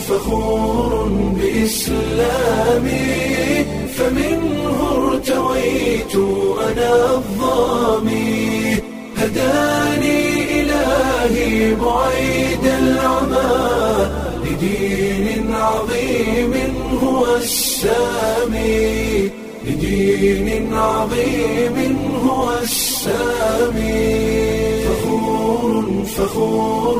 فخور بإسلامي فمنه ارتويت أنا الظامي هداني إلهي بعيد العمى لدين عظيم هو السامي لدين عظيم هو السامي فخور فخور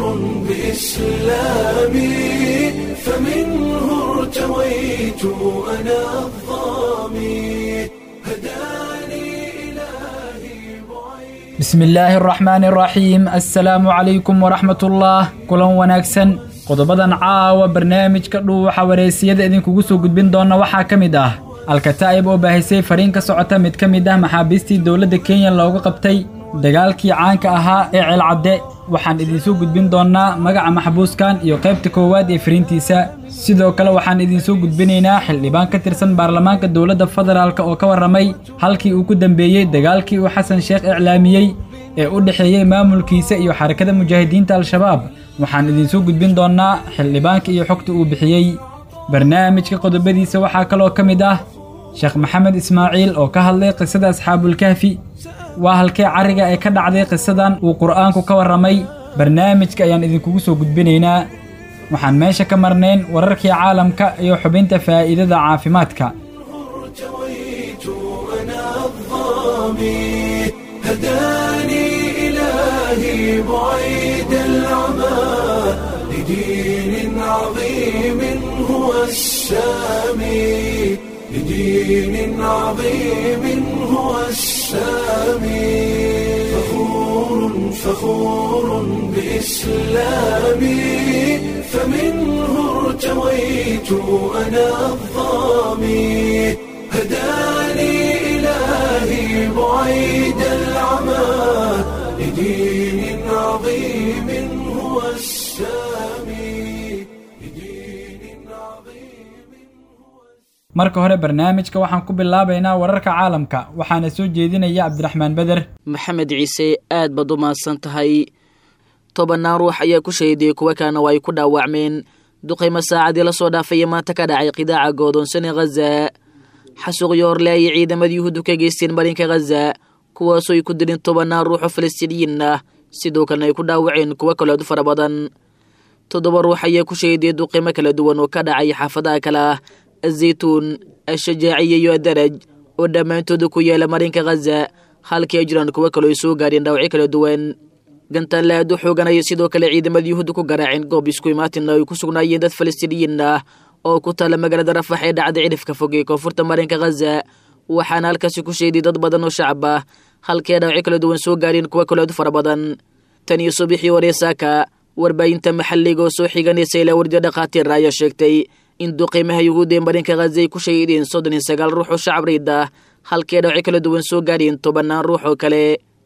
بإسلامي فمنه ارتويت أنا الظامي هداني إلهي بعيد bismi illaahi araxmaani araxiim assalaamu calaykum waraxmatullaah kulan wanaagsan qodobadan caawa barnaamijka dhuuxa wareysiyada idinkugu soo gudbin doona waxaa ka mid ah alkataa'ib oo baahisay fariin ka socota mid ka mid ah maxaabiistii dowladda kenya looga qabtay dagaalkii caanka ahaa ee ceelcadde waxaan idinsoo gudbin doonnaa magaca maxbuuskan iyo qaybta koowaad ee fariintiisa sidoo kale waxaan idinsoo gudbinaynaa xildhibaan ka tirsan baarlamaanka dowladda federaalk oo ka warramay halkii uu ku dambeeyey dagaalkii uu xasan sheekh iclaamiyey ee u dhexeeyey maamulkiisa iyo xarakada mujaahidiinta al-shabaab waxaan idinsoo gudbin doonnaa xildhibaanka iyo xogta uu bixiyey barnaamijka qodobadiisa waxaa kaloo ka mid ah sheekh maxamed ismaaciil oo ka hadlay qisada asxaabulkahfi waa halkee carriga ee ka dhacday qisadan uu qur'aanku ka warramay barnaamijka ayaan idinkugu soo gudbinaynaa waxaan meesha ka marnayn wararkii caalamka iyo xubinta faa'iidada caafimaadka ارتويت أنا الظامي هداني إلهي بعيد العمى لدين عظيم هو السامي لدين عظيم هو السامي فخور فخور بإسلامي فمنه ارتويت أنا الظامي هداني إلهي بعيد العمى لدين عظيم هو السامي لدين عظيم marka hore barnaamijka waxaan ku bilaabaynaa wararka caalamka waxaana soo jeedinaya cabdiraxmaan beder maxamed ciise aad baad u mahadsan tahay tobannaan ruux ayaa ku shahiday kuwa kalena waa ay ku dhaawacmeen duqaymo saacadii la soo dhaafaya maanta ka dhacay qidaaca goodoonsan ee khaza xasuuqyo horle ayay ciidamada yuhuuddu ka geysteen marinka khaza kuwaasoo ay ku dileen tobannaan ruux oo falastiiniyiin ah sidoo kalena ay ku dhaawaceen kuwo kaleedu fara badan toddoba ruux ayaa ku shahiday duqaymo kala duwan oo ka dhacay xaafadaha kale ah azaytuun ashajaaciya iyo adaraj oo dhammaantooda ku yaala marinka khaza halkii ay jiraan kuwo kaloo ay soo gaadheen dhaawacyo kala duwan gantaanle aad u xooganaya sidoo kale ciidamada yuhuudda ku garaaceen goob isku imaatina ay ku sugnaayeen dad falastiiniyiin ah oo ku taala magaalada rafax ee dhacda cidhifka fog ee koonfurta marinka khaza waxaana halkaasi ku sheeday dad badan oo shacab ah halkii ay dhaawacyo kala duwan soo gaadheen kuwo kaloo aad u fara badan tan iyo subaxii hore saaka warbaahinta maxalliga oo soo xiganaysa ilaa wardiyo dhakhaatiir ayaa sheegtay in duqeymaha yuhuudda ee marinka khaza ay ku shahiideen soddon iyo sagaal ruux oo shacab riid ah halkii ay dhaawacyo kala duwan soo gaadheen tobannaan ruux oo kale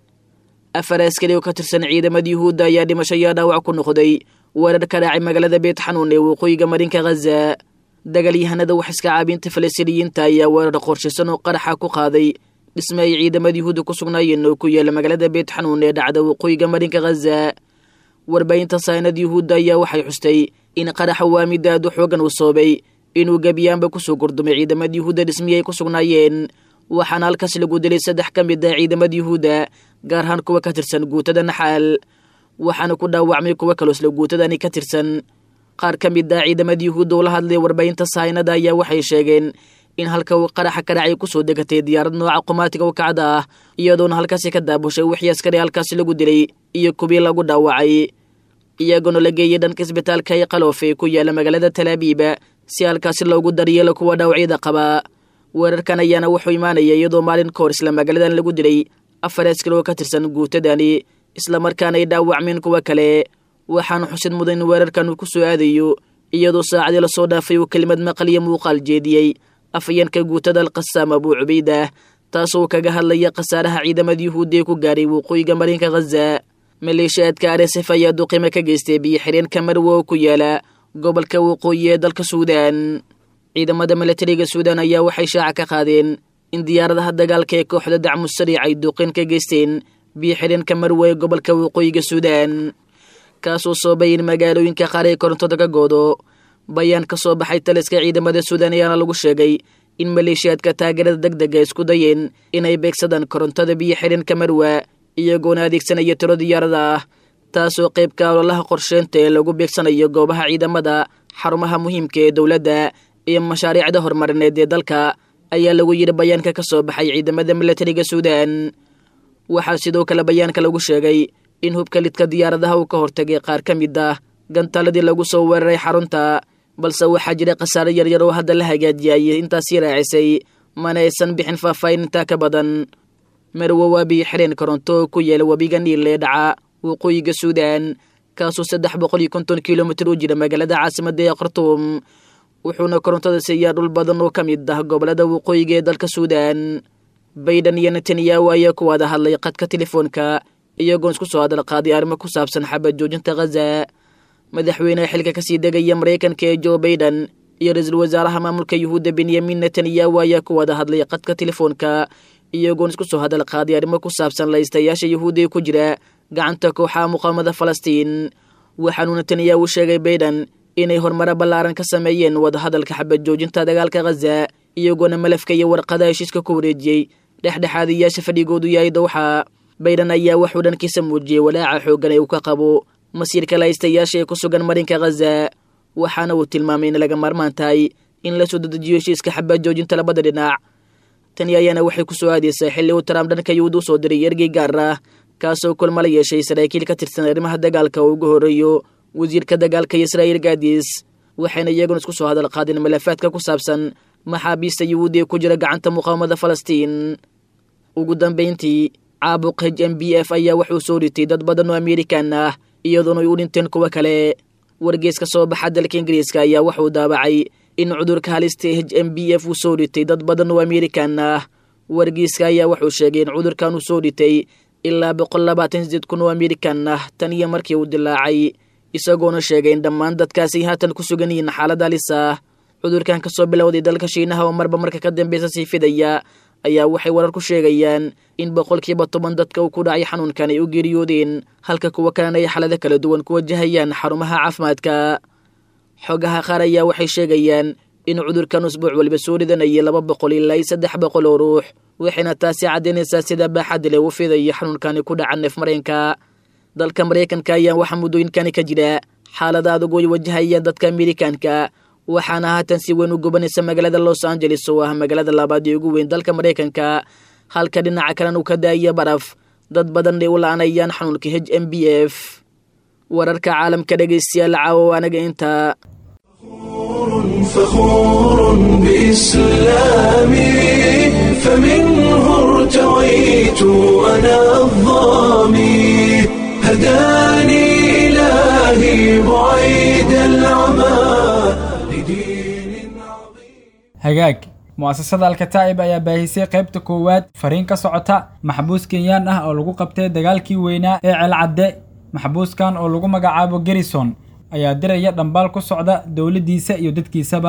afar askari oo ka tirsan ciidamada yuhuudda ayaa dhimasho iyo dhaawac ku noqday weerar ka dhacay magaalada beet xanuun ee waqooyiga marinka khaza dagaalyahanada wax iska caabinta falastiiniyiinta ayaa weerar qorshaysan oo qaraxa ku qaaday dhisme ay ciidamada yuhuudda ku sugnaayeen oo ku yaala magaalada beet xanuun ee dhacda waqooyiga marinka khaza warbaahinta saanada yuhuudda ayaa waxay xustay in qaraxa waa mid aad u xoogan uu soobay inuu gebiyaanba kusoo gordumay ciidamada yuhuudda dhismihii ay ku sugnaayeen waxaana halkaas lagu dilay saddex ka mid ah ciidamada yuhuudda gaar ahaan kuwa ka tirsan guutada naxaal waxaana ku dhaawacmay kuwo kaloo isla guutadani ka tirsan qaar ka mid ah ciidamada yuhuudda oo la hadlay warbaahinta sahaynada ayaa waxay sheegeen in halka uu qaraxa ka dhacay kusoo degatay diyaarad nooca qumaatiga u kacda ah iyadoona halkaasi ka daabushay wixii askari halkaasi lagu dilay iyo kubii lagu dhaawacay iyagoona la geeyey dhanka isbitaalka ee qaloofe ku yaala magaalada talaabiiba si halkaasi loogu daryeelo kuwa dhaawacyada qabaa weerarkan ayaana wuxuu imaanaya iyadoo maalin ka hor isla magaaladan lagu dilay afar askari oo ka tirsan guutadani islamarkaana ay dhaawacmeen kuwo kale waxaana xusid mudan in weerarkan uu ku soo aadayo iyadoo saacadii lasoo dhaafay uu kelimad maqaliyo muuqaal jeediyey afayeenka guutada alqasaam abuu cubaydah taasoo kaga hadlaya khasaaraha ciidamada yuhuudda ee ku gaaray waqooyiga marinka khaza maleeshiyaadka arsf ayaa duqimo ka geystay biyo xireenka marwe oo ku yaala gobolka waqooyi ee dalka suudaan ciidamada milatariga suudaan ayaa waxay shaaca ka qaadeen in diyaaradaha dagaalka ee kooxda dacmu sariic ay duqin ka geysteen biyo xidheenka marwe ee gobolka waqooyiga suudaan kaasoo soobay in magaalooyinka qaar ee korontada ka goodo bayaan ka soo baxay taliska ciidamada suudaan ayaana lagu sheegay in maleeshiyaadka taageerada deg dega isku dayeen inay beegsadaan korontada biyo xidhinka marwa iyagoona adeegsanaya tiro diyaarada ah taasoo qaybka ololaha qorsheynta ee lagu beegsanayo goobaha ciidamada xarumaha muhiimka ee dowladda iyo mashaariicda horumarineed ee dalka ayaa lagu yidhi bayaanka ka soo baxay ciidamada milatariga suudaan waxaa sidoo kale bayaanka lagu sheegay in hubka lidka diyaaradaha uu ka hortagay qaar ka mid ah gantaaladii lagu soo weeraray xarunta balse waxaa jira khasaare yaryar oo hadda la hagaajiyay intaasii raacisay mana aysan bixin faahfaahin intaa ka badan marwo waa biyo xidheen koronto oo ku yaela webiga niil ee dhaca waqooyiga suudaan kaasoo saddex boqol iyo konton kilomitir u jira magaalada caasimadda ee khartuum wuxuuna korontada siiyaa dhul badan oo ka mid ah gobolada waqooyiga ee dalka suudaan bayden iyo netanyahu ayaa ku wada hadlay qadka telefoonka iyagoon isku soo hadal qaaday arrimo ku saabsan xabad joojinta khaza madaxweyneha xilka kasii degaya maraykanka ee jo baiden iyo ra-iisul wasaaraha maamulka yuhuudda benyamin netanyahu ayaa ku wada hadlay qadka telefoonka iyagoon isku soo hadal qaaday arrimo ku saabsan laystayaasha yuhuudda ee ku jira gacanta kooxaha muqaamada falastiin waxaanuu netanyahu sheegay baiden inay horumaro ballaaran ka sameeyeen wadahadalka xabad joojinta dagaalka khaza iyagoona malafka iyo warqada heshiiska ku wareejiyey dhexdhexaadiyaasha fadhigoodu yahay dowxa baiden ayaa waxuu dhankiisa muujiyey walaaca xooggan ee uu ka qabo masiirka laystayaasha ee ku sugan marinka khaza waxaana uu tilmaamay in laga maarmaan tahay in la soo dedejiyo heshiiska xabad joojinta labada dhinac tani ayaana waxay ku soo aadaysaa xilli uu trump dhanka yuhuud u soo diray ergey gaar ah kaasoo kulma la yeeshay saraakiil ka tirsan arrimaha dagaalka oo ugu horreeyo wasiirka dagaalka israa'iil gaadis waxayna iyaguna isku soo hadal qaadeen malafaadka ku saabsan maxaabiista yuhuudi ee ku jira gacanta muqaawamada falastiin ugu dambayntii caabuq h m b f ayaa wuxuu soo ritay dad badan oo amerikan ah iyadoona ay u dhinteen kuwo kale wargees ka soo baxa dalka ingiriiska ayaa wuxuu daabacay in cudurka halista h m b f uu soo dhitay dad badan oo amerikan ah wargeyska ayaa wuxuu sheegay in cudurkan uu soo dhitay ilaa boqol labaatan sideed kun oo amerikan ah tan iyo markii uu dilaacay isagoona sheegay in dhammaan dadkaasi haatan ku sugan yihiin xaalad halis ah cudurkan ka soo bilowday dalka shiinaha oo marba marka ka dambeysa sii fidaya ayaa waxay warar ku sheegayaan in boqolkiiba toban dadka uu ku dhacay xanuunkan ay u geeriyoodeen halka kuwa kalena ay xalado kala duwan ku wajahayaan xarumaha caafimaadka xogaha qaar ayaa waxay sheegayaan in cudurkan usbuuc waliba soo ridanayay laba boqol ilaa iyo saddex boqol oo ruux waxayna taasi caddaynaysaa sida baaxadda leh uu fidayo xanuunkani ku dhaca neef mareenka dalka maraykanka ayaa waxaa muddooyinkani ka jira xaalada adag oo ay wajahayaan dadka amerikanka waxaana haatan si weyn u gubanaysa magaalada los angeles oo ah magaalada labaad ee ugu weyn dalka maraykanka halka dhinaca kalena uu ka daaya baraf dad badan ay u la-anayaan xanuunka h m b f wararka caalamka dhegaystayaal caawo anaga intaa فخور بإسلامي فمنه ارتويت أنا الظامي هداني إلهي بعيد العمى لدين عظيم hagaag mu'asasada alkataa'ib ayaa baahisay qaybta koowaad fariin ka socota maxbuus kenyaan ah oo lagu qabtay dagaalkii weynaa ee celcadde maxbuuskan oo lagu magacaabo garrison ayaa diraya dhambaal ku socda dowladdiisa iyo dadkiisaba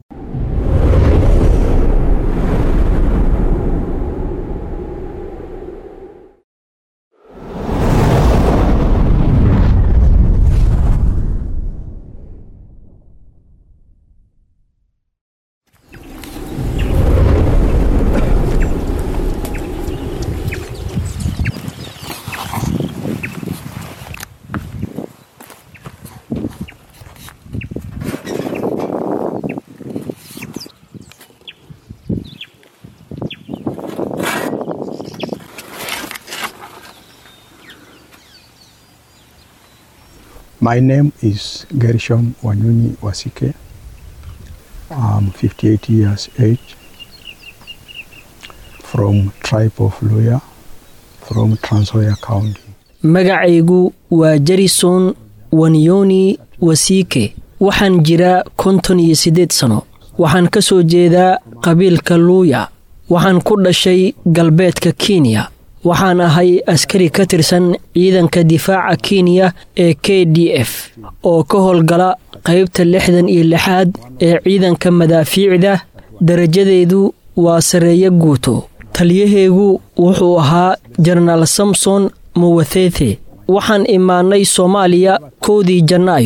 My name is Gershom Wanyunyi Wasike. I'm 58 years age from tribe of Luya from Trans Nzoia County. magacaygu waa jarison wanyoni wasiike waxaan jiraa konton iyo siddeed sano waxaan ka soo jeedaa qabiilka luuya waxaan ku dhashay galbeedka kenya waxaan ahay askari ka tirsan ciidanka difaaca kenya ee k d f oo ka howlgala qaybta lixdan iyo lixaad ee ciidanka madaafiicda darajadeedu waa sarreeyo guuto taliyaheegu wuxuu ahaa jenaraal samson muwathethe waxaan imaannay soomaaliya kowdii janaayo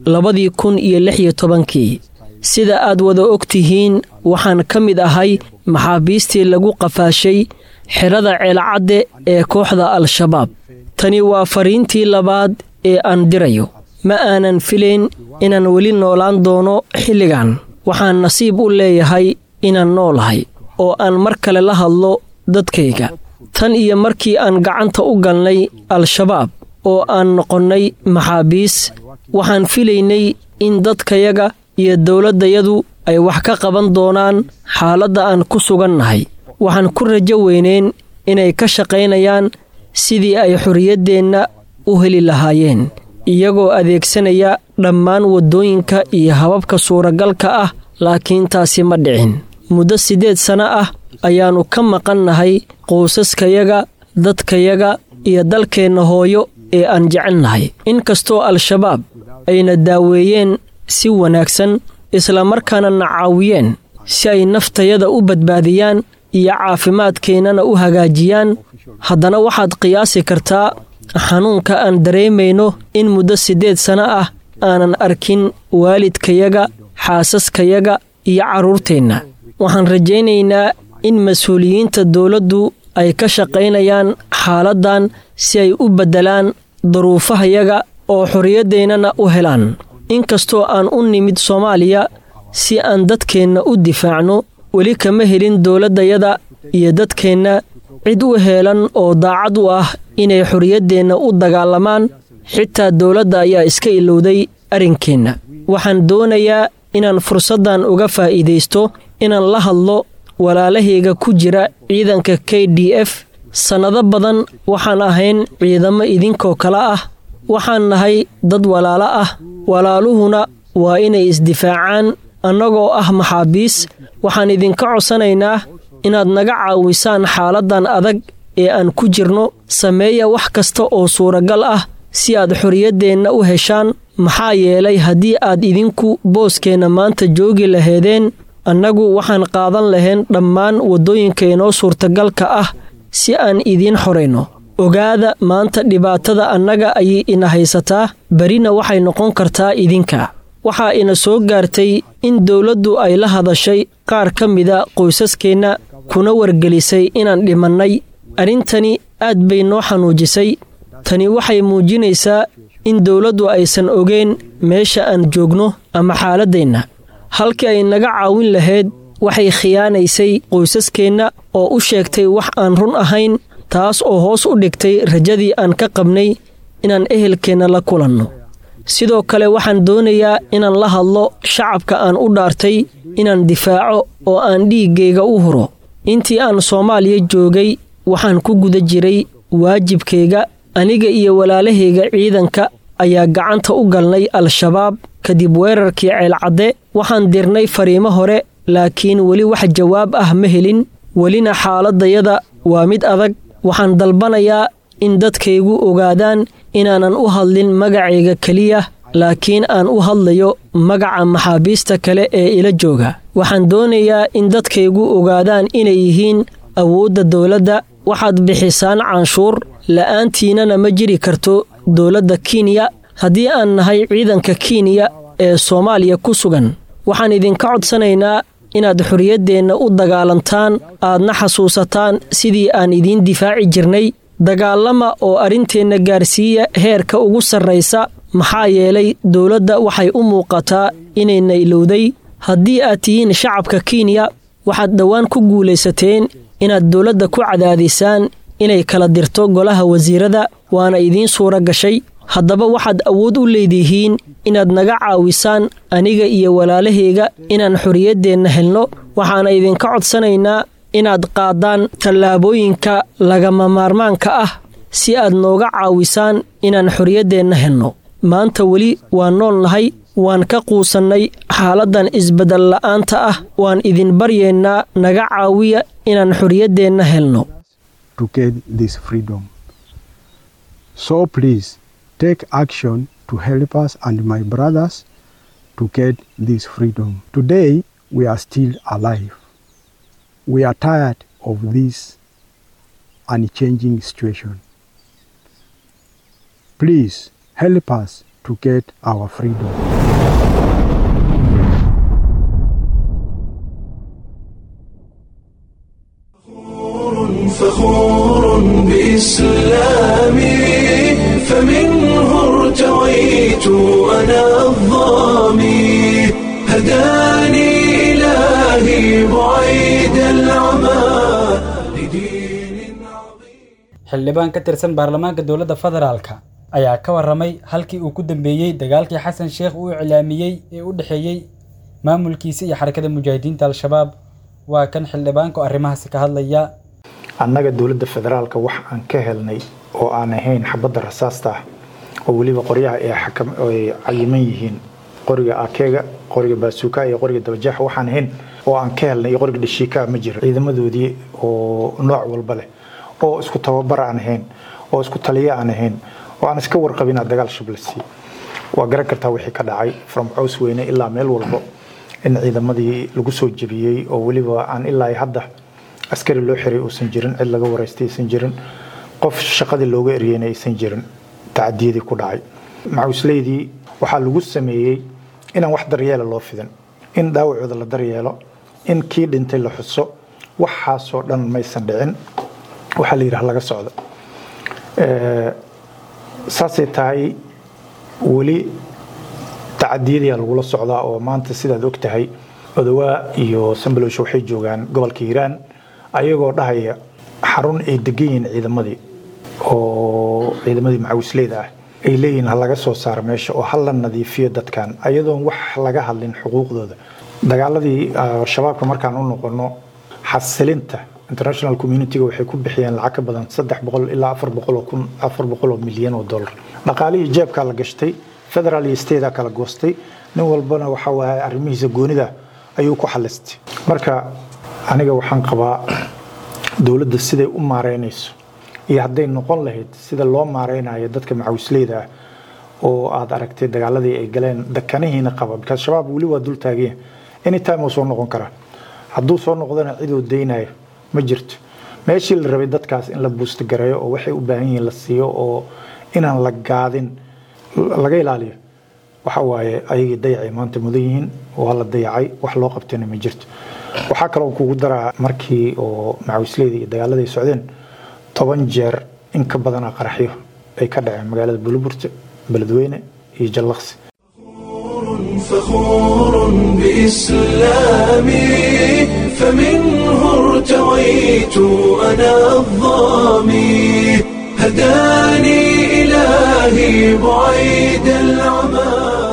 labadii kun iyo lix iyo tobankii sida aad wada og tihiin waxaan ka mid ahay maxaabiistii lagu qafaashay xerada ceelcadde ee kooxda al-shabaab tani waa fariintii labaad ee aan dirayo ma aanan filayn inaan weli noolaan doono xilligan waxaan nasiib u leeyahay inaan noolahay oo aan mar kale la hadlo dadkayga tan iyo markii aan gacanta u galnay al-shabaab oo aan noqonnay maxaabiis waxaan filaynay in dadkayaga iyo dowladdayadu ay wax ka qaban doonaan xaaladda aan ku sugannahay waxaan ku rajo weyneyn inay ka shaqaynayaan sidii ay xorriyaddeenna u heli lahaayeen iyagoo adeegsanaya dhammaan waddooyinka iyo hababka suuragalka ah laakiin taasi ma dhicin muddo siddeed sanno ah ayaannu ka maqannahay quusaskayaga dadkayaga iyo dalkeenna hooyo ee aan jecelnahay inkastoo al-shabaab ayna daaweeyeen si wanaagsan islamarkaana na caawiyeen si ay naftayada u badbaadiyaan iyo caafimaadkeennana u hagaajiyaan haddana waxaad qiyaasi kartaa xanuunka aan dareemayno in muddo siddeed sanno ah aanan arkin waalidkayaga xaasaskayaga iyo carruurteenna waxaan rajaynaynaa in mas-uuliyiinta dowladdu ay ka shaqaynayaan xaaladdan si ay u beddelaan daruufahayaga oo xorriyaddeenana u helaan inkastoo aan u nimid soomaaliya si aan dadkeenna u difaacno weli kama helin dowladdayada iyo dadkeenna cid u heelan oo daacad u ah inay xorriyaddeenna u dagaalamaan xitaa dowladda ayaa iska ilowday arrinkeenna waxaan doonayaa inaan fursaddan uga faa'iidaysto inaan la hadlo walaalahayga ku jira ciidanka k d f sannado badan waxaan ahayn ciidamo idinkoo kale ah waxaan nahay dad walaalo ah walaaluhuna waa inay isdifaacaan annagoo ah maxaabiis waxaan idinka codsanaynaa inaad naga caawisaan xaaladdan adag ee aan ku jirno sameeya wax kasta oo suuragal ah si aad xorriyaddeenna u heshaan maxaa yeelay haddii aad idinku booskeenna maanta joogi laheedeen annagu waxaan qaadan lahayn dhammaan waddooyinka inoo suurtagalka ah si aan idiin xorayno ogaada maanta dhibaatada annaga ayay ina haysataa berina waxay noqon kartaa idinka waxaa ina soo gaartay in dowladdu ay la hadashay qaar ka mida qoysaskeenna kuna wargelisay inaan dhimannay arrintani aad bay noo xanuujisay tani waxay muujinaysaa in dowladdu aysan ogeen meesha aan joogno ama xaaladdeenna halkii ay naga caawin lahayd waxay khiyaanaysay qoysaskeenna oo u sheegtay wax aan run ahayn taas oo hoos u dhigtay rajadii aan ka qabnay inaan ehelkeenna la kulanno sidoo kale waxaan doonayaa inaan la hadlo shacabka aan u dhaartay inaan difaaco oo aan dhiiggayga u huro intii aan soomaaliya joogay waxaan ku guda jiray waajibkayga aniga iyo walaalahayga ciidanka ayaa gacanta u galnay al-shabaab kadib weerarkii ceelcadde waxaan dirnay fariimo hore laakiin weli wax jawaab ah ma helin welina xaaladdayada waa mid adag waxaan dalbanayaa in dadkaygu ogaadaan inaanan u hadlin magacayga keliya laakiin aan u hadlayo magaca maxaabiista kale ee ila jooga waxaan doonayaa in dadkaygu ogaadaan inay yihiin awoodda dowladda waxaad bixisaan canshuur la'aantiinana ma jiri karto dowladda kenya haddii aan nahay ciidanka kenya ee soomaaliya ku sugan waxaan idinka codsanaynaa inaad xorriyaddeenna u dagaalantaan aadna xasuusataan sidii aan idiin difaaci jirnay dagaalama oo arrinteenna gaarsiiya heerka ugu sarraysa maxaa yeelay dowladda waxay u muuqataa inayna ilowday haddii aad tihiin shacabka kenya waxaad dhowaan ku guulaysateen inaad dowladda ku cadaadisaan inay kala dirto golaha wasiirada waana idiin suura gashay haddaba waxaad awood u leedihiin inaad naga caawisaan aniga iyo walaalahayga inaan xorriyaddeenna helno waxaana idinka codsanaynaa inaad qaadaan tallaabooyinka lagama maarmaanka ah si aad nooga caawisaan inaan xorriyaddeenna helno maanta weli waan nool nahay waan ka quusannay xaaladdan isbeddel la'aanta ah waan idin baryeennaa naga caawiya inaan xorriyaddeenna helno to get this freedom. So please take action to help us and my brothers to get this freedom. Today we are still alive. We are tired of this unchanging situation. Please help us to get our freedom. xildhibaan ka tirsan baarlamaanka dowladda federaalka ayaa ka warramay halkii uu ku dambeeyey dagaalkii xasan sheekh uu iclaamiyey ee u dhexeeyey maamulkiisa iyo xarakada mujaahidiinta al-shabaab waa kan xildhibaanku arrimahaasi ka hadlaya annaga dowladda federaalka wax aan ka helnay oo aan ahayn xabadda rasaasta ah oo weliba qoryaha ay cayiman yihiin qoriga akeega qoriga baasuuka iyo qoriga dabajeexa waxaan ahayn oo aan ka helnay iyo qoriga dhashiika ma jiro ciidamadoodii oo nooc walba leh oo isku tababar aan ahayn oo isku taliya aan ahayn oo aan iska warqabina dagaal shablasi waa garan kartaa wixii ka dhacay from cows weyne ilaa meel walbo in ciidamadii lagu soo jebiyey oo weliba aan ilaa hadda askari loo xiray uusan jirin cid laga waraystay aysan jirin qof shaqadii looga eryeyna aysan jirin tacadiyadii ku dhacay macuusleydii waxaa lagu sameeyey inaan wax daryeela loo fidin in dhaawacooda la daryeelo in kii dhintay la xuso waxaasoo dhan maysan dhicin waxaa la yidhaha laga socdo saasay tahay weli tacadiyadiyaa lagula socdaa oo maanta sidaad og tahay odawaa iyo sambalosh waxay joogaan gobolka hiiraan ayagoo dhahaya xarun ay degan yihiin ciidamadii oo ciidamadii macawisleyda ah ay leeyihiin ha laga soo saaro meesha oo ha la nadiifiyo dadkan ayadoon wax laga hadlin xuquuqdooda dagaaladii shabaabka markaan u noqono xasilinta international communitiga waxay ku bixiyeen lacag ka badan saddex boqol ilaa afar boqol oo kun afar boqol oo milyan oo dollar dhaqaalihii jeebkaa la gashtay federal iyo statea kala goostay nin walbana waxa waaye arrimihiisa goonida ayuu ku xalistay marka aniga waxaan qabaa dowladda siday u maareynayso iyo hadday noqon lahayd sida loo maareynayo dadka macawisleyda ah oo aad aragtay dagaaladii ay galeen dakanihiina qaba because shabaab weli waa dul taaganya anytime uu soo noqon karaa hadduu soo noqdona ciduu daynayo ma jirto meeshii la rabay dadkaas in la buustagareeyo oo waxay u baahan yihiin la siiyo oo inaan la gaadin laga ilaaliyo waxa waaye ayagii dayacay maanta mudan yihiin waa la dayacay wax loo qabtayna ma jirto waxaa kaloo kugu daraa markii oo macawisleyda iyo dagaalada ay socdeen toban jeer in ka badana qaraxyo ay ka dhaceen magaalada buluburta beledweyne iyo jallaqsi فخور بإسلامي فمنه ارتويت أنا الظامي هداني إلهي بعيد العمى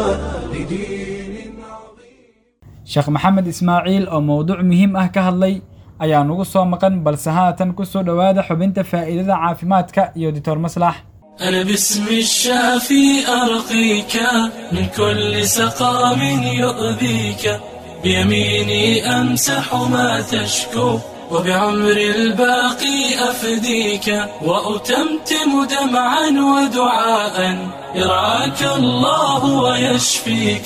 لدين عظيم sheekh maxamed ismaaciil oo mowduuc muhiim ah ka hadlay ayaa nugu soo maqan balse haatan ku soo dhowaada xubinta faa'iidada caafimaadka iyo doctor maslax أنا باسم الشافي أرقيك من كل سقام يؤذيك بيميني أمسح ما تشكو وبعمر الباقي أفديك وأتمتم دمعا ودعاء يرعاك الله ويشفيك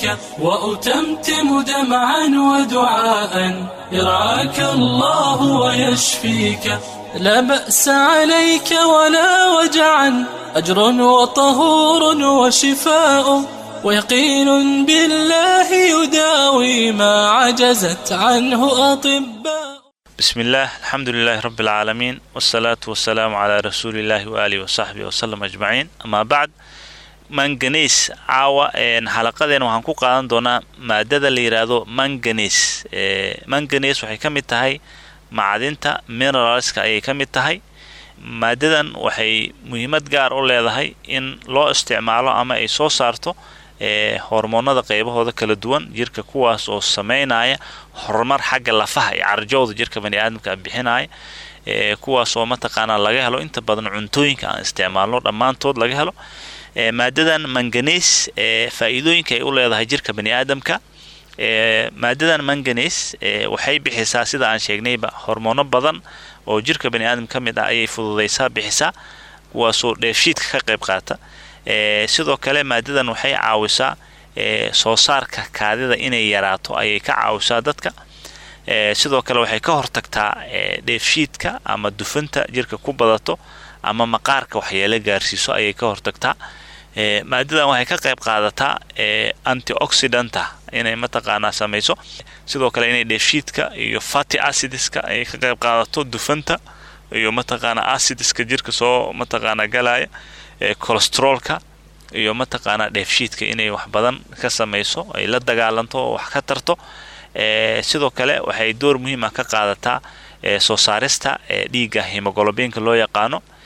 وأتمتم دمعا ودعاء يرعاك الله ويشفيك لا بأس عليك ولا وجعا أجر وطهور وشفاء ويقين بالله يداوي ما عجزت عنه أطباء بسم الله الحمد لله رب العالمين والصلاة والسلام على رسول الله وآله وصحبه وسلم أجمعين أما بعد manganes caawa xalaqadeena waxaan ku qaadan doonaa maadada la yidhaahdo manganes manganes waxay ka mid tahay macdinta mineralska ayay ka mid tahay maadadan waxay muhiimad gaar u leedahay in loo isticmaalo ama ay soo saarto hormoonada qeybahooda kala duwan jirka kuwaas oo sameynaya horumar xagga lafaha iyo carjowda jirka baniaadamka bixinaya kuwaas oo mataqaanaa laga helo inta badan cuntooyinka aan isticmaalno dhammaantood laga helo maadadan manganes faa-iidooyinka ay u leedahay jirka baniaadamka maadadan manganes waxay bixisaa sida aan sheegnayba hormoono badan oo jirka baniaadam ka mid ah ayay fududaysaa bixisaa kuwaasoo dheefshiidka ka qayb qaata sidoo kale maadadan waxay caawisaa soo saarka kaadida inay yaraato ayay ka caawisaa dadka sidoo kale waxay ka hortagtaa dheefshiidka ama dufanta jirka ku badato ama maqaarka waxyeelo gaarsiiso ayay ka hortagtaa maadadan waxay ka qayb qaadataa antioxidanta inay mataqaanaa samayso sidoo kale inay dheefshiidka iyo fatty acidiska ay ka qayb qaadato dufanta iyo mataqaanaa acidiska jirka soo mataqaanaa galaya cholestroolka iyo mataqaanaa dheefshiidka inay wax badan ka samayso ay la dagaalanto oo wax ka tarto sidoo kale waxay door muhiim ah ka qaadataa soo saarista dhiigga hemogolobiinka loo yaqaano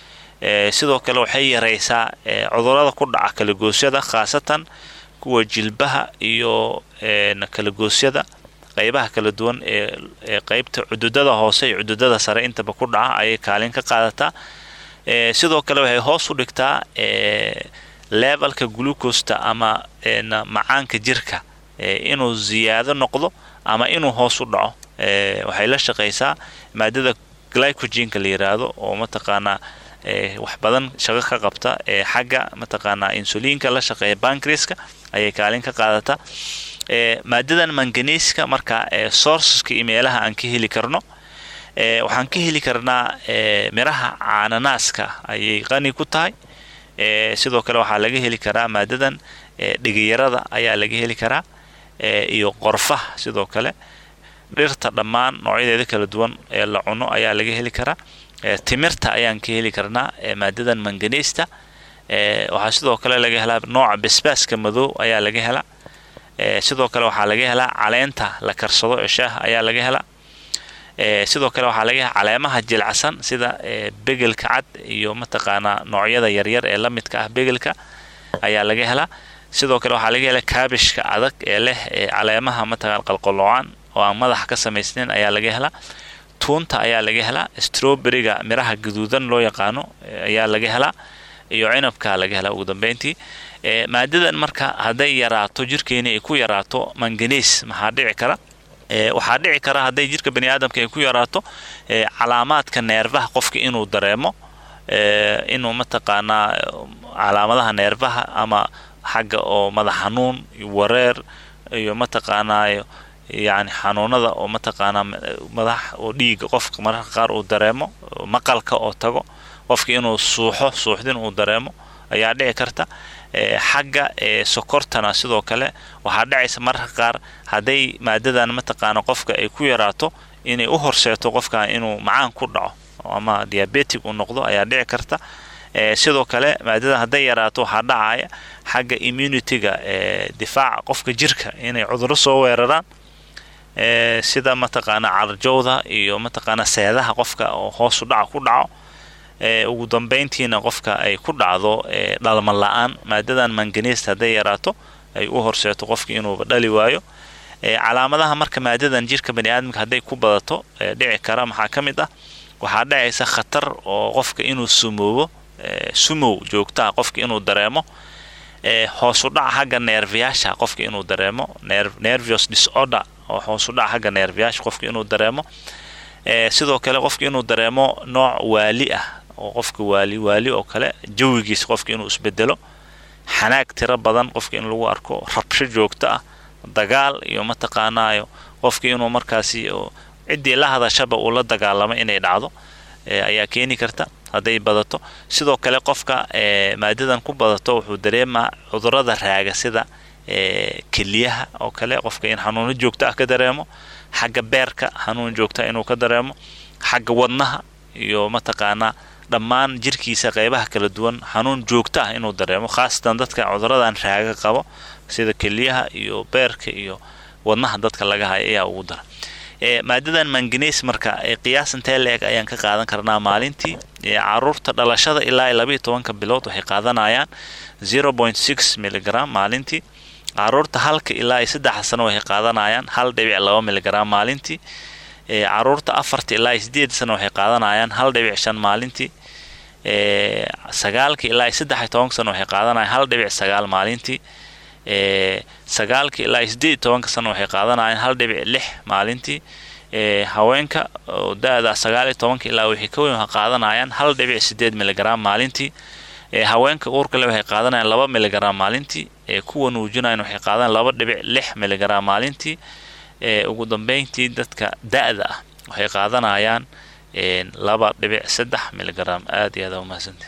sidoo kale waxay yaraysaa cudurada ku dhaca kalagoosyada khaasatan kuwa jilbaha iyo kalagoosyada qaybaha kala duwan ee qaybta cududada hoose iyo cududada sare intaba ku dhaca ayay kaalin ka qaadataa sidoo kale waxay hoos u dhigtaa levelka glucosta ama macaanka jirka inuu ziyaado noqdo ama inuu hoos u dhaco waxay la shaqaysaa maadada glycogenka la yiraahdo oo mataqaanaa wax badan shaqo ka qabta xagga mataqaanaa insuliinka la shaqeeya bankriska ayay kaalin ka qaadataa maadadan manganiska marka sourceska iyo meelaha aan ka heli karno waxaan ka heli karnaa miraha caananaaska ayay qani ku tahay sidoo kale waxaa laga heli karaa maadadan dhigiyarada ayaa laga heli karaa iyo qorfaha sidoo kale dhirta dhammaan noocyadeeda kala duwan ee la cuno ayaa laga heli karaa timirta ayaan ka heli karnaa maadadan manganista waxaa sidoo kale laga helaa nooca basbaaska madow ayaa laga helaa sidoo kale waxaa laga helaa caleenta la karsado ee shaaha ayaa laga helaa sidoo kale waxaa laga helaa caleemaha jilcsan sida begelka cad iyo mataqaanaa noocyada yaryar ee la midka ah begelka ayaa laga helaa sidoo kale waxaa laga helaa kaabishka adag ee leh caleemaha mataqaan qalqoloocan oo aan madaxa ka samaysnayn ayaa laga helaa tuunta ayaa laga helaa strowberryga miraha gaduudan loo yaqaano ayaa laga helaa iyo cinabka laga helaa ugu dambeyntii maadadan marka hadday yaraato jirkeeni ay ku yaraato manganiis maxaa dhici kara waxaa dhici kara hadday jirka bani aadamka ay ku yaraato calaamaadka neerfaha qofka inuu dareemo inuu mataqaanaa calaamadaha neerfaha ama xagga oo madax xanuun wareer iyo mataqaanaa yani xanuunada oo mataqaanaa madax oo dhiiga qofka mararka qaar uu dareemo maqalka oo tago qofka inuu suuxo suuxdin uu dareemo ayaa dhici karta xagga sokortana sidoo kale waxaa dhacaysa mararka qaar hadday maadadan mataqaana qofka ay ku yaraato inay u horseeto qofkan inuu macaan ku dhaco ama diabetic uu noqdo ayaa dhici karta sidoo kale maadadan hadday yaraato waxaa dhacaya xagga immunityga difaaca qofka jirka inay cuduro soo weeraraan sida mataqaana carjowda iyo mataqaana seedaha qofka oo hoosu dhaca ku dhaco ugu dambeyntiina qofka ay ku dhacdo dhalman la-aan maadadan manganist hadday yaraato ay u horseeto qofka inuuba dhali waayo calaamadaha marka maadadan jirka bani aadamka hadday ku badato dhici kara maxaa ka mid ah waxaa dhacaysa khatar oo qofka inuu sumoobo sumow joogtaa qofka inuu dareemo hoosu dhaca xagga neerfayaasha qofka inuu dareemo nervious disorder oo hoosu dhaca xagga neerfayaasha qofka inuu dareemo sidoo kale qofka inuu dareemo nooc waali ah oo qofka waali waali oo kale jawigiisa qofka inuu isbedelo xanaag tiro badan qofka in lagu arko rabsho joogto ah dagaal iyo mataqaanaayo qofka inuu markaasi ciddii la hadashaba uu la dagaalamo inay dhacdo ayaa keeni karta hadday badato sidoo kale qofka maadadan ku badato wuxuu dareemaa cudurada raaga sida keliyaha oo kale qofka in xanuuno joogto ah ka dareemo xagga beerka xanuun joogta inuu ka dareemo xagga wadnaha iyo mataqaanaa dhammaan jirkiisa qeybaha kala duwan xanuun joogto ah inuu dareemo khaasatan dadka cuduradan raaga qabo sida keliyaha iyo beerka iyo wadnaha dadka laga haya ayaa ugu dara maadadan manganes marka qiyaas intee la-eg ayaan ka qaadan karnaa maalintii caruurta dhalashada ilaa labayo tobanka bilood waxay qaadanayaan zero point six milligram maalintii caruurta halka ilaa saddexa sano waxay qaadanayaan hal dhibic laba miligram maalintii caruurta afarta ilaa sideed sano waxay qaadanayaan hal dhibic shan maalintii sagaalka ilaa saddex tobanka sano waxay qaadanayaan hal dhibic sagaal maalintii sagaalka ilaa sideed tobanka sano waxay qaadanayaan hal dhibic lix maalintii haweenka oo da-da sagaaliyo tobanka ilaa wixii ka weyn waxay qaadanayaan hal dhibic sideed miligram maalintii haweenka uurkale waxay qaadanayaan laba miligram maalintii kuwa nuujinayan waxay qaadanayaan laba dhibic lix miligram maalintii ugu dambeyntii dadka da-da ah waxay qaadanayaan laba dhibic saddex miligram aad iyo aad umahadsantii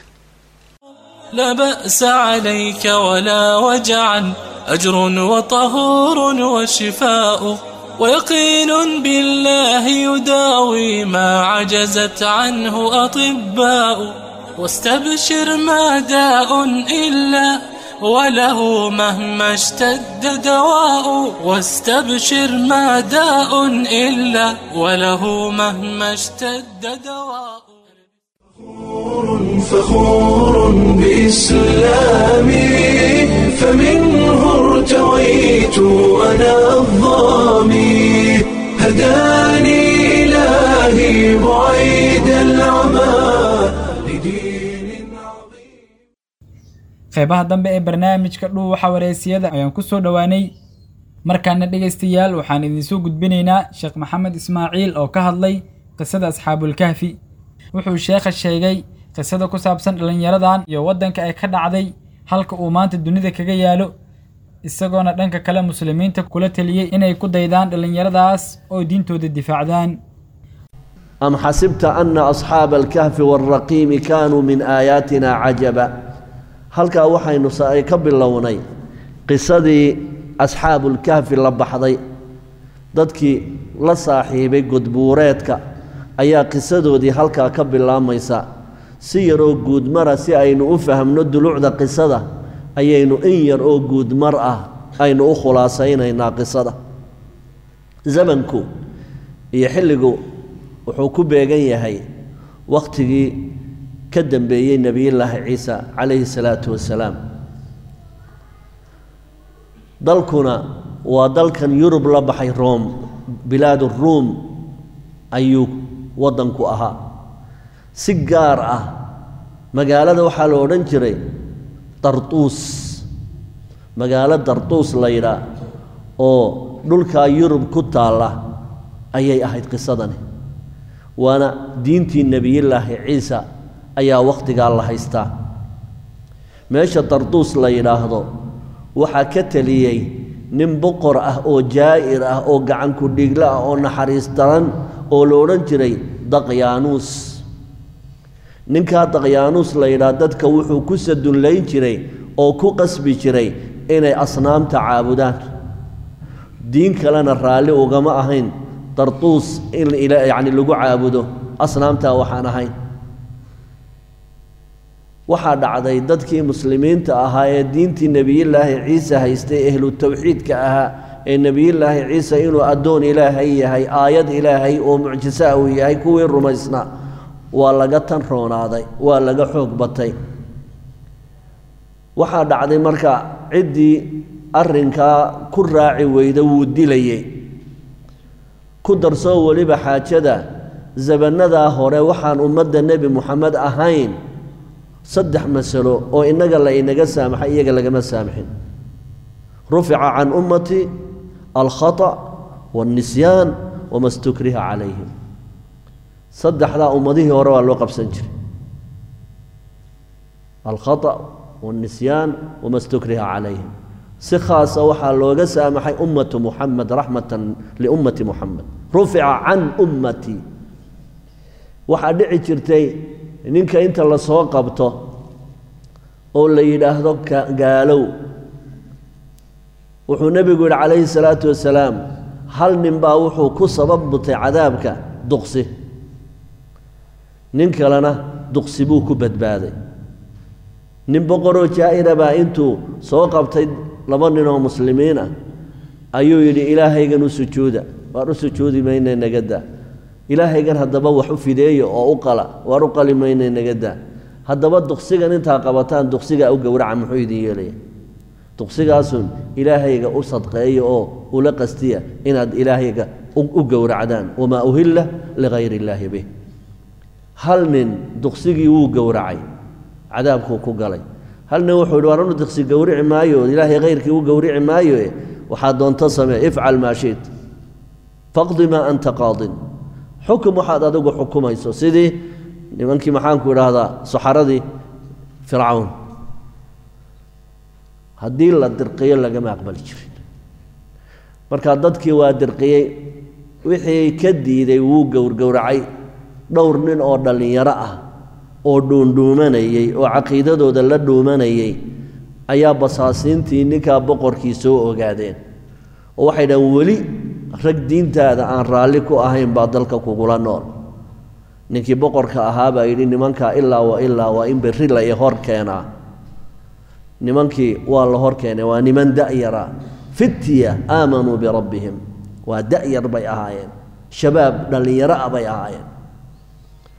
لا بأس عليك ولا وجعا أجر وطهور وشفاء ويقين بالله يداوي ما عجزت عنه أطباء واستبشر ما داء إلا وله مهما اشتد دواء واستبشر ما داء إلا وله مهما اشتد دواء فخور بإسلامي فمنه ارتويت أنا الظامي هداني إلهي بعيد العمى لدين عظيم qeybaha dambe ee barnaamijka dhuuxa wareysiyada ayaan ku soo dhowaanay markaana dhegaystayaal waxaan idinsoo gudbinaynaa sheekh maxamed ismaaciil oo ka hadlay qisada asxaabulkahfi wuxuu sheekha sheegay qisada ku saabsan dhallinyaradan iyo waddanka ay ka dhacday halka uu maanta dunida kaga yaalo isagoona dhanka kale muslimiinta kula teliyey inay ku daydaan dhallinyaradaas oo diintooda difaacdaan أم حسبت أن أصحاب الكهف والرقيم كانوا من آياتنا عجبا halkaa waxaynu sa- ay ka bilownay qisadii asxaabulkahfi la baxday dadkii la saaxiibay gudbuureedka ayaa qisadoodii halkaa ka bilaamaysa si yar oo guudmara si aynu u fahamno dulucda qisada ayaynu in yar oo guudmar ah aynu u khulaasaynaynaa qisada zamanku iyo xilligu wuxuu ku beegan yahay wakhtigii ka dambeeyey nebiyullaahi ciisa calayhi salaatu wasalaam dalkuna waa dalkan yurub la baxay room bilaadu ruum ayuu waddanku ahaa si gaar ah magaalada waxaa la odhan jiray dartuus magaalo dartuus la yidhaa oo dhulkaa yurub ku taalla ayay ahayd qisadani waana diintii nebiyullaahi ciisa ayaa wakhtigaa la haystaa meesha darduus la yidhaahdo waxaa ka teliyey nin boqor ah oo jaa'ir ah oo gacanku dhiglo ah oo naxariis daran oo la odhan jiray daqyaanuus ninkaa daqyaanuus la yidhaah dadka wuxuu ku sadunlayn jiray oo ku qasbi jiray inay asnaamta caabudaan diin kalena raalli ugama ahayn darduus in yacni lagu caabudo asnaamtaa waxaan ahayn waxaa dhacday dadkii muslimiinta ahaa ee diintii nebiyullaahi ciise haystay ehlu tawxiidka ahaa ee nebiyullaahi ciise inuu addoon ilaahay yahay aayad ilaahay oo mucjisaa uu yahay kuwii rumaysnaa waa laga tan roonaaday waa laga xoog batay waxaa dhacday marka ciddii arrinkaa ku raaci weyda wuu dilayey ku darsoo weliba xaajada zabannadaa hore waxaan ummadda nebi moxamed ahayn saddex masalo oo innaga la inaga saamaxay iyaga lagama saamaxin rufica can ummati alkhata waannisyaan wama stukriha calayhim saddexdaa ummadihii hore waa loo qabsan jiray alkhata waannisyaan wama stukriha calayhim si khaasa waxaa looga saamaxay ummatu muxamed raxmatan liummati muxamed rufica can ummati waxaa dhici jirtay ninka inta la soo qabto oo la yidhaahdo gaalow wuxuu nebigu yidhi calayhi salaatu wasalaam hal nin baa wuxuu ku sabab butay cadaabka duqsi nin kalena duqsi buu ku badbaaday nin boqoroo jaa'ira baa intuu soo qabtay laba ninoo muslimiin ah ayuu yidhi ilaahaygan u sujuuda waar u sujuudi mayna nagadaa ilaahaygan haddaba wax u fideeya oo u qala waar u qali mayna nagadaa haddaba duqsigan intaa qabataan duqsigaa u gowraca muxuu idin yeelaya duqsigaasun ilaahayga u sadqeeya oo ula qastiya inaad ilaahayga u gowracdaan wamaa uhilla ligayri illaahi bih hal nin duqsigii wuu gowracay cadaabkuu ku galay hal nin wuxuu yidhi waaranu duqsi gowrici maayo ilaahay hayrkii u gowrici maayo waxaa doonto samee ifcal maa shiit faqdi maa anta qaadin xukum waxaad adigu xukumayso sidii nimankii maxaanku idhaahdaa saxaradii fircawn haddii la dirqiyo lagama aqbali jirin marka dadkii waa dirqiyey wixii ka diiday wuu gowrgowracay dhowr nin oo dhallinyaro ah oo dhuundhuumanayey oo caqiidadooda la dhuumanayey ayaa basaasiintii ninkaa boqorkii soo ogaadeen oo waxay dhahen weli rag diintaada aan raalli ku ahayn baa dalka kugula nool ninkii boqorka ahaa baa yidhi nimankaa ilaa wa ilaa waa in berri la i hor keenaa nimankii waa la hor keenay waa niman da'yara fitya aamanuu birabbihim waa da'yar bay ahaayeen shabaab dhallinyaro ah bay ahaayeen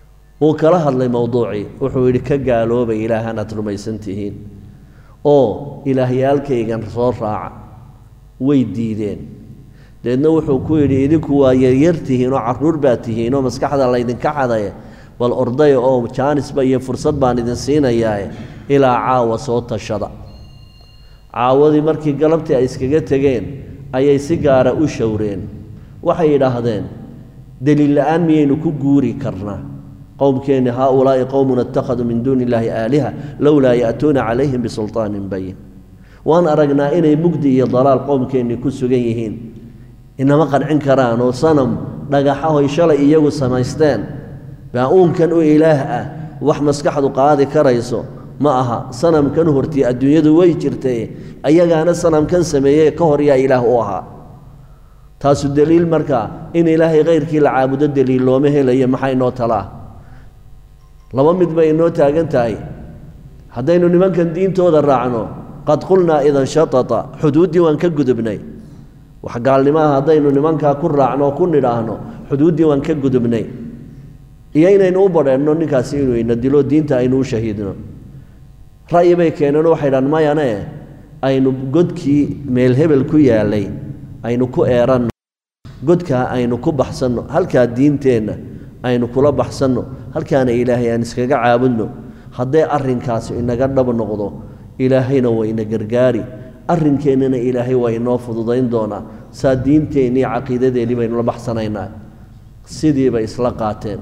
wuu kala hadlay mowduucii wuxuu yidhi ka gaaloobay ilaahaan aad rumaysan tihiin oo ilaahyaalkaygan soo raaca way diideen deedna wuxuu ku yidhi idinku waa yaryar tihiin oo carruur baa tihiin oo maskaxda laydinka xadaya bal ordaya oo jaanisba iyo fursad baan idin siinayaae ilaa caawa soo tashada caawadii markii galabtii ay iskaga tegeen ayay si gaara u showreen waxay yidhaahdeen deliil la-aan miyaynu ku guuri karnaa qowmkeenni haaulaa'i qowmun ittakhaduu min duuni illaahi aaliha lowlaa ya'tuuna calayhim bisulطaanin bayin waan aragnaa inay mugdi iyo dalaal qowmkeennii ku sugan yihiin inama qancin karaan oo sanam dhagaxahoy shalay iyagu samaysteen baa uunkan u ilaah ah wax maskaxdu qaadi karayso ma aha sanamkan hortii adduunyadu way jirtay ayagaana sanamkan sameeyey ka hor yaa ilaah u ahaa taasu deliil markaa in ilaahay khayrkii la caabudo deliil looma helayo maxaa inoo talaa laba mid bay inoo taagan tahay haddaynu nimankan diintooda raacno qad qulnaa idan shatata xuduuddii waan ka gudubnay wax gaalnimaha haddaynu nimankaa ku raacno oo ku nidhaahno xuduuddii waan ka gudubnay iyo inaynu u badheenno ninkaasi inuu ina dilo diinta aynu u shahiidno ra'yi bay keeneen waxay dhaan mayane aynu godkii meel hebel ku yaalay aynu ku eeranno godkaa aynu ku baxsanno halkaa diinteenna aynu kula baxsanno halkaana ilaahay aan iskaga caabudno hadday arrinkaasi inaga dhab noqdo ilaahayna waa ina gargaari arrinkeennana ilaahay waa inoo fududayn doonaa saa diinteennii caqiidadeennii baynu la baxsanaynaa sidii bay isla qaateen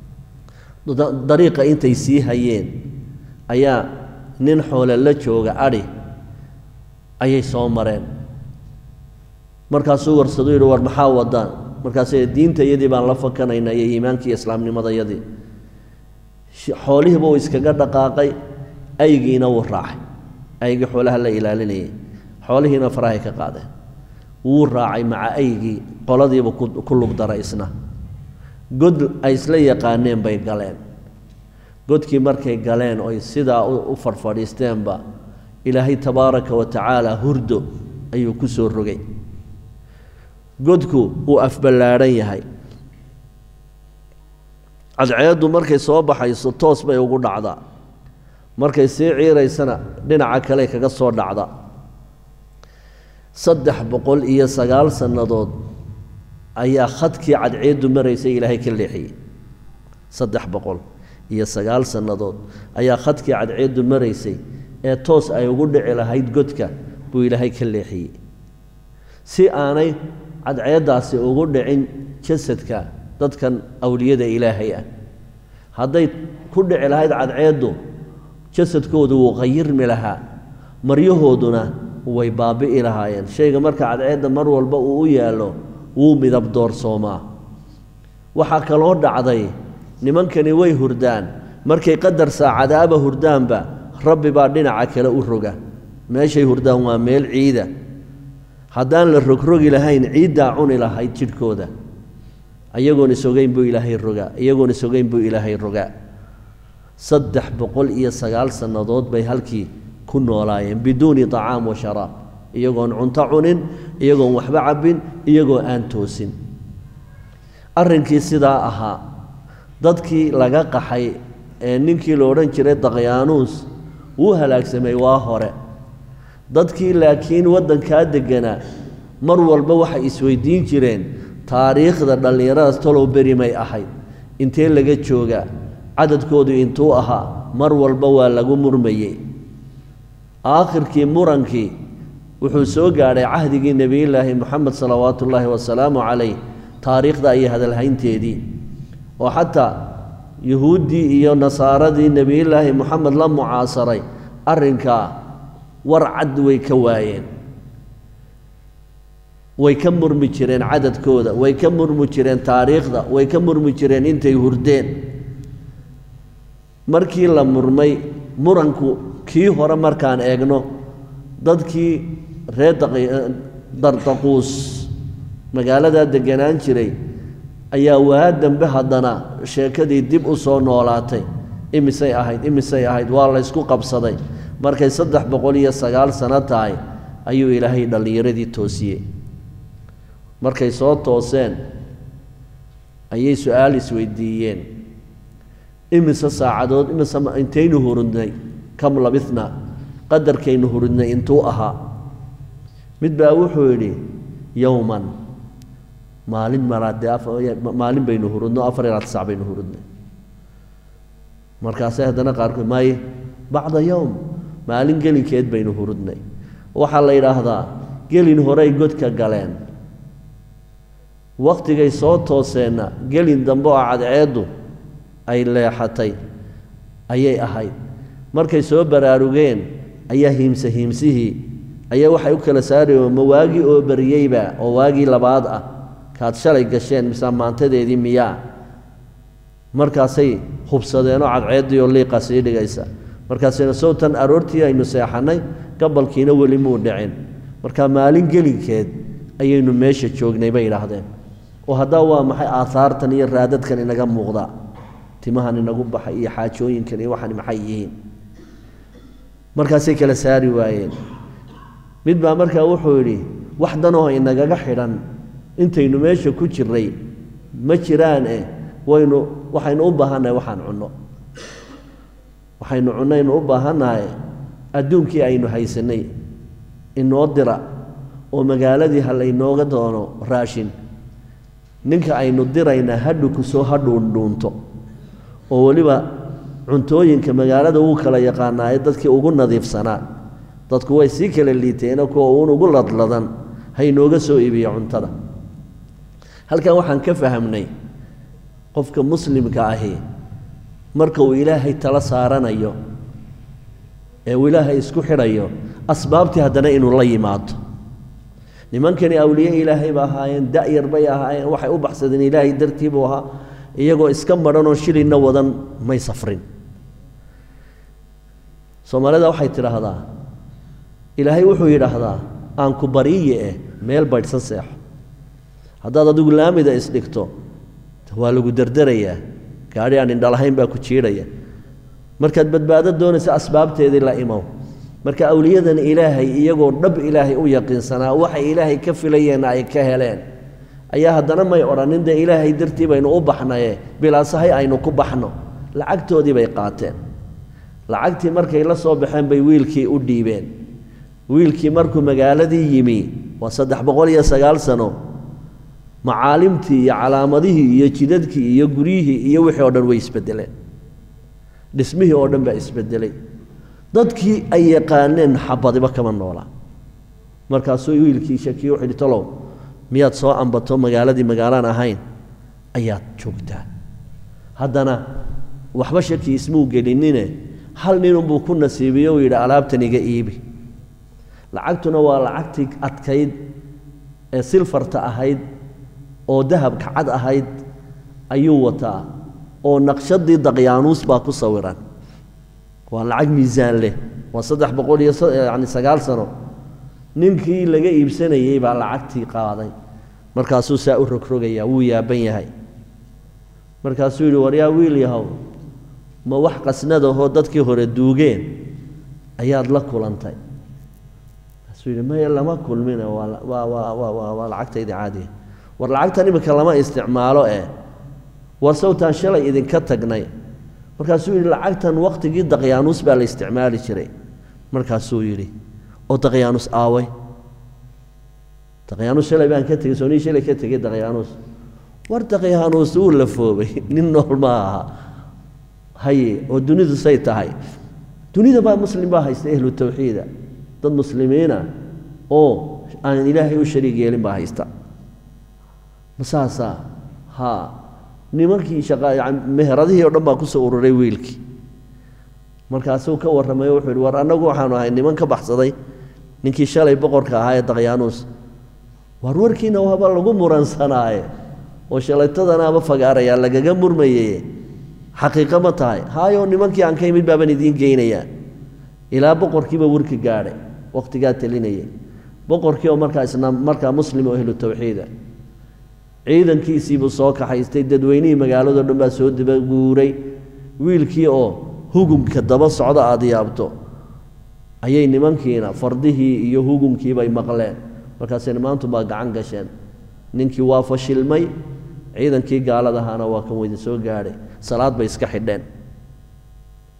dariiqa intay sii hayeen ayaa nin xoole la jooga adhi ayay soo mareen markaasuu warsadu yidhi war maxaa wadaan markaasay diintayadii baan la fakanaynaa iyo iimaankii islaamnimadayadii xoolihiiba uu iskaga dhaqaaqay aygiina wuu raacay aygii xoolaha la ilaalinayay xoolihiina farahay ka qaadeen wuu raacay maca aygii qoladiiba ku lugdaray isna god ay isla yaqaaneen bay galeen godkii markay galeen oy sidaa u fadhfadhiisteenba ilaahay tabaaraka wa tacaala hurdo ayuu ku soo rogay godku wuu afballaadhan yahay cadceeddu markay soo baxayso toos bay ugu dhacdaa markay sii ciiraysana dhinaca kale kaga soo dhacda saddex boqol iyo sagaal sannadood ayaa khadkii cadceeddu maraysay ilaahay ka leexiyey saddex boqol iyo sagaal sannadood ayaa khadkii cadceeddu maraysay ee toos ay ugu dhici lahayd godka buu ilaahay ka leexiyey si aanay cadceeddaasi ugu dhicin jasadka dadkan awliyada ilaahay ah hadday ku dhici lahayd cadceeddu jasadkoodu wuu qayirmi lahaa maryahooduna way baabi'i lahaayeen shayga marka cadceedda mar walba uu u yaallo wuu midab doorsoomaa waxaa kaloo dhacday nimankani way hurdaan markay qadar saacadaaba hurdaanba rabbi baa dhinaca kale u roga meeshay hurdaan waa meel ciida haddaan la rogrogi lahayn ciiddaa cuni lahayd jidhkooda iyagoon isogeyn buu ilaahay rogaa iyagoon isogeyn buu ilaahay rogaa saddex boqol iyo sagaal sannadood bay halkii ku noolaayeen biduuni طacaam wa sharaab iyagoon cunto cunin iyagoon waxba cabbin iyagoo aan toosin arrinkii sidaa ahaa dadkii laga qaxay ee ninkii la odhan jiray daqyaanuus wuu halaagsamay waa hore dadkii laakiin waddankaa degganaa mar walba waxay isweydiin jireen taariikhda dhallinyaradaas talow beri may ahayd intee laga joogaa cadadkoodu intuu ahaa mar walba waa lagu murmayey aakhirkii murankii wuxuu soo gaadhay cahdigii nebiyullaahi moxamed salawaatu ullaahi wasalaamu calayh taariikhda iyo hadalhaynteedii oo xataa yuhuuddii iyo nasaaradii nebiyullaahi moxamed la mucaasaray arrinkaa war cad way ka waayeen way ka murmi jireen cadadkooda way ka murmi jireen taariikhda way ka murmi jireen intay hurdeen markii la murmay muranku kii hore markaan eegno dadkii reer dardaquus magaaladaa deganaan jiray ayaa waa dambe haddana sheekadii dib u soo noolaatay imisay ahayd imisay ahayd waa laysku qabsaday markay saddex boqol iyo sagaal sano tahay ayuu ilaahay dhallinyaradii toosiyey markay soo tooseen ayay su-aal isweydiiyeen imise saacadood imise intaynu hurudnay kam labithnaa qadarkaynu hurudnay intuu ahaa mid baa wuxuu yidhi yowman maalin maraadee maalin baynu hurudno afar iyo labaatan sac baynu hurudnay markaasay haddana qaarkood maaye bacda yowm maalin gelinkeed baynu hurudnay waxaa la yidhaahdaa gelin horey godka galeen wakhtigay soo tooseenna gelin dambe oo cadceeddu ay leexatay ayay ahayd markay soo baraarugeen ayaa hiimse hiimsihii ayaa waxay u kala saarayeen ma waagii oo bariyeyba oo waagii labaad ah kaad shalay gasheen mise maantadeedii miyaa markaasay hubsadeenoo cadceeddii oo liiqa sii dhigaysa markaasina sowtan aroortii aynu seexannay gabalkiina weli muu dhicin marka maalin gelinkeed ayaynu meesha joognay bay idhaahdeen oo haddaa waa maxay aahaartan iyo raadadkan inaga muuqda timahan inagu baxay iyo xaajooyinkan iyo waxan maxay yihiin markaasay kala saari waayeen mid baa markaa wuxuu yidhi wax danoo inagaga xidhan intaynu meesha ku jirray ma jiraan eh waynu waxaynu u baahannahay waxaan cunno waxaynu cunnaynu u baahannahay adduunkii aynu haysanay inoo dira oo magaaladii ha laynooga doono raashin ninka aynu dirayna hadhu kusoo hadhuundhuunto oo weliba cuntooyinka magaalada wuu kala yaqaanaaye dadkii ugu nadiifsanaa dadku way sii kala liiteeno kuwa uun ugu ladladan haynooga soo iibiyo cuntada halkan waxaan ka fahamnay qofka muslimka ahi marka uu ilaahay tala saaranayo ee uu ilaahay isku xidhayo asbaabtii haddana inuu la yimaado nimankani awliye ilaahay ba ahaayeen da'yar bay ahaayeen waxay u baxsadeen ilaahay dartii buu ahaa iyagoo iska madhanoo shilinna wadan may safrin soomaalida waxay tidhaahdaa ilaahay wuxuu yidhaahdaa aan ku bariye eh meel baydhsan seexo haddaad adigu laamida isdhigto waa lagu derderayaa gaadhi aan indhalahayn baa ku jiidhaya markaad badbaado doonaysa asbaabteedii la imow marka awliyadan ilaahay iyagoo dhab ilaahay u yaqiinsanaa waxay ilaahay ka filayeenna ay ka heleen ayaa haddana may odhanin dee ilaahay dartii baynu u baxnaye bilaasahay aynu ku baxno lacagtoodii bay qaateen lacagtii markay la soo baxeen bay wiilkii u dhiibeen wiilkii markuu magaaladii yimi waa saddex boqol iyo sagaal sano macaalimtii iyo calaamadihii iyo jidadkii iyo guryihii iyo wixii oo dhan way isbedeleen dhismihii oo dhan baa isbedelay dadkii ay yaqaaneen xabadiba kama noolaa markaasuu wiilkii shakiye wuxuu yidhi talow miyaad soo ambato magaaladii magaalaan ahayn ayaad joogtaa haddana waxba shaki ismuu gelinine hal ninunbuu ku nasiibiye uu yidhi alaabtan iga iibi lacagtuna waa lacagtii adkayd ee silfarta ahayd oo dahabka cad ahayd ayuu wataa oo naqshadii daqyaanuus baa ku sawiran waa lacag miisaan leh waa saddex boqol iyo yani sagaal sano ninkii laga iibsanayey baa lacagtii qaaday markaasuu saa u rogrogayaa wuu yaaban yahay markaasuu yidhi war yaa wiil yahow ma wax qasnadahoo dadkii hore duugeen ayaad la kulantay markaasuu yidhi maya lama kulmine waa waa waa waa waa waa lacagtayda caadiga war lacagtan iminka lama isticmaalo eh war sawtaan shalay idinka tagnay markaasuu yidhi lacagtan wakhtigii daqyaanuus baa la isticmaali jiray markaasuu yidhi oo daqyaanuus aaway daqyaanuus shalay baan ka tegey soonii shalay ka tegey daqyaanuus war daqyaanuus wuu lafoobay nin nool ma aha haye oo dunidu say tahay dunida baa muslim baa haysta ehlu tawxiida dad muslimiina oo aan ilaahay u shariig yeelin baa haysta masaasaa haa nimankii shaqa yani meheradihii o dhan baa kusoo ururay wiilkii markaasuu ka warramay wuxuu yidhi war annagu waxaanu ahay niman ka baxsaday ninkii shalay boqorka ahaa ee daqyaanuus war warkiina waaba lagu muransanaaye oo shalaytadanaaba fagaarayaa lagaga murmaye xaqiiqo ma tahay haayoo nimankii aan ka imid baaban idiin geynayaa ilaa boqorkiiba warki gaadhay wakhtigaa telinayay boqorkii oo markaa isna markaa muslim oo ehlu tawxiida ciidankiisiibuu soo kaxaystay dadweynihii magaaladoo dhan baa soo dabaguuray wiilkii oo hugumka daba socda aada yaabto ayay nimankiina fardihii iyo hugumkiibay maqleen markaasay maantu baa gacan gasheen ninkii waa fashilmay ciidankii gaaladahaana waa kan weydin soo gaadhay salaad bay iska xidheen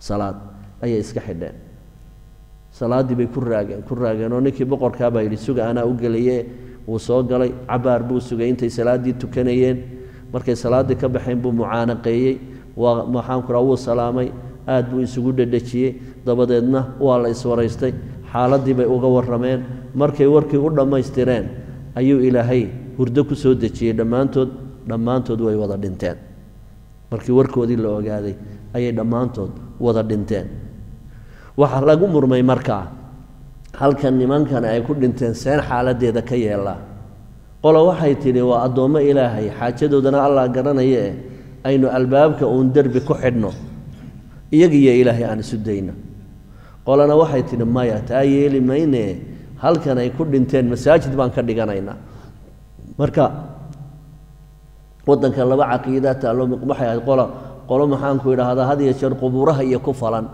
salaad ayay iska xidheen salaaddii bay ku raageen ku raageen oo ninkii boqorkaa baa yidhi suga anaa u gelaye wuu soo galay cabaar buu sugay intay salaaddii tukanayeen markay salaaddii ka baxeen buu mucaanaqeeyey waa maxaanku raa wuu salaamay aad buu isugu dhedhejiyey dabadeedna waa la iswaraystay xaaladdii bay uga warrameen markay warkii u dhammaystireen ayuu ilaahay hurdo ku soo dejiyey dhammaantood dhammaantood way wada dhinteen markii warkoodii la ogaaday ayay dhammaantood wada dhinteen waxaa lagu murmay markaa halkan nimankan ay ku dhinteen seen xaaladdeeda ka yeellaa qolo waxay tidhi waa addoommo ilaahay xaajadoodana allah garanaya eh aynu albaabka uun derbi ku xidhno iyagiyo ilaahay aan isu dayno qolana waxay tidhi maya taa yeeli maynee halkan ay ku dhinteen masaajid baan ka dhiganaynaa marka waddanka laba caqiida taallo waxay ahayd qola qolo maxaanku idhaahdaa had iyo jeer qubuuraha iyo ku falan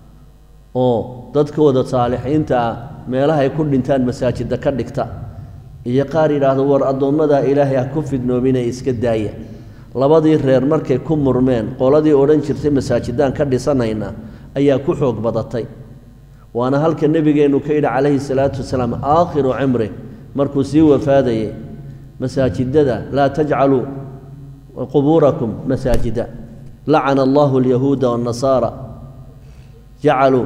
oo dadkooda saalixiinta ah meelahay ku dhintaan masaajidda ka dhigta iyo qaar yidhaahdo war addoommadaa ilaahay ha ku fidnoobinee iska daaya labadii reer markay ku murmeen qoladii odhan jirtay masaajidaan ka dhisanayna ayaa ku xoog badatay waana halka nebigeennu ka yidhi calayhi salaatu wasalaam aakhiru cimri markuu sii wafaadayay masaajidada laa tajcaluu qubuurakum masaajida lacana allahu alyahuuda waannasaara jacaluu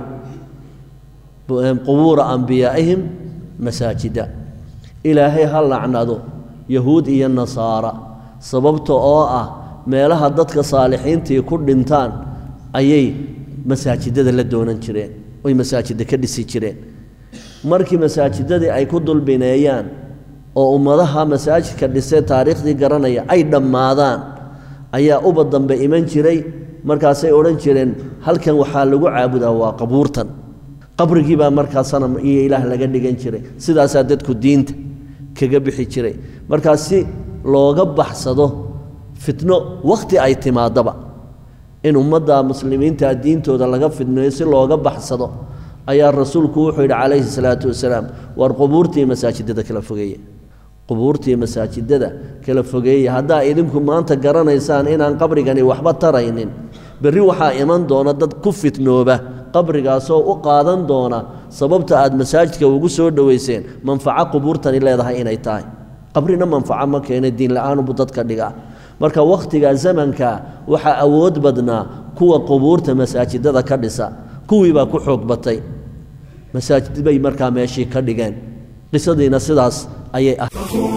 qubuura ambiyaa'ihim masaajida ilaahay ha lacnado yahuud iyo nasaara sababta oo ah meelaha dadka saalixiintii ku dhintaan ayay masaajidada la doonan jireen oy masaajidda ka dhisi jireen markii masaajidadii ay ku dulbineeyaan oo ummadaha masaajidka dhisee taariikhdii garanaya ay dhammaadaan ayaa uba dambe iman jiray markaasay odhan jireen halkan waxaa lagu caabudaa waa qabuurtan qabrigii baa markaa sanam iyo ilaah laga dhigan jiray sidaasaa dadku diinta kaga bixi jiray markaa si looga baxsado fitno wakhti ay timaadaba in ummadda muslimiinta diintooda laga fidneeyo si looga baxsado ayaa rasuulku wuxuu yidhi calayhi salaatu wasalaam war qubuurtii masaajidada kala fogeeya qubuurtii masaajidada kala fogeeya haddaa idinku maanta garanaysaan inaan qabrigani waxba taraynin berri waxaa iman doona dad ku fitnooba qabrigaasoo u qaadan doona sababta aad masaajidka ugu soo dhowayseen manfaco qubuurtani leedahay inay tahay qabrina manfaco ma keena diin la-aanubu dadka dhigaa marka wakhtiga zamanka waxaa awood badnaa kuwa qubuurta masaajidada ka dhisa kuwii baa ku xoog batay masaajid bay markaa meeshii ka dhigeen qisadiina sidaas ayay ah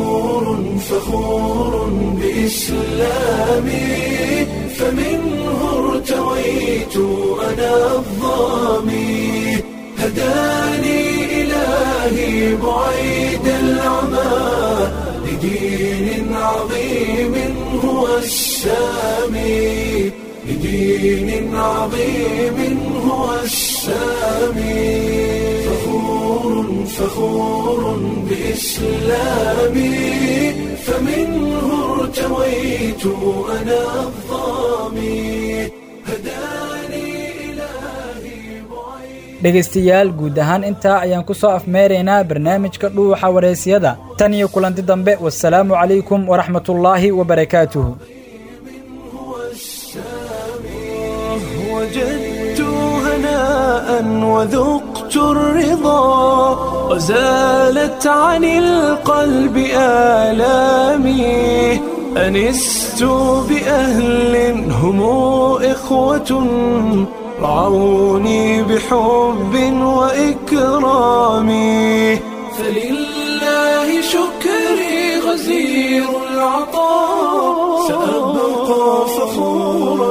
فخور بإسلامي فمنه ارتويت أنا الظامي هداني إلهي بعيد العمى لدين عظيم هو السامي لدين عظيم هو السامي فخور فخور بإسلامي فمنه ارتويت أنا الظامي هداني إلهي بعيد dhegaystayaal guud ahaan intaa ayaan ku soo afmeeraynaa barnaamijka dhuuxa wareysiyada tan iyo kulanti dambe wasalaamu calaykum waraxmatullaahi wabarakaatuhu وجدت هناء وذقت الرضا وزالت عن القلب آلامي أنست بأهل هم إخوة رعوني بحب وإكرام فلله شكري غزير العطاء سأبقى فخورا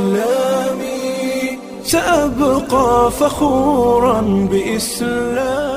بإسلامي سأبقى فخورا بإسلامي